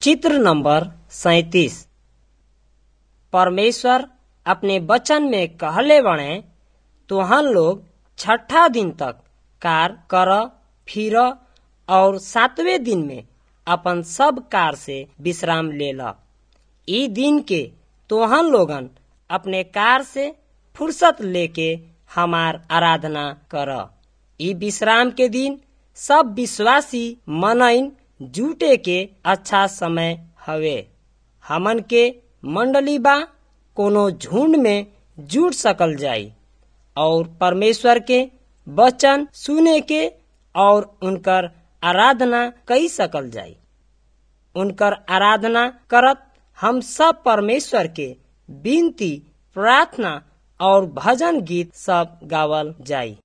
चित्र नंबर सैतीस परमेश्वर अपने वचन में कहले बणे तुहन लोग छठा दिन तक कार कर फिर और सातवें दिन में अपन सब कार से विश्राम ले ल ई दिन के तोहन लोगन अपने कार से फुर्सत लेके हमार आराधना कर ई विश्राम के दिन सब विश्वासी मनइन जुटे के अच्छा समय हवे हमन के मंडली बा कोनो झुंड में जुट सकल जाई और परमेश्वर के वचन सुने के और उनकर आराधना कई सकल जाई उनकर आराधना करत हम सब परमेश्वर के विनती प्रार्थना और भजन गीत सब गावल जाई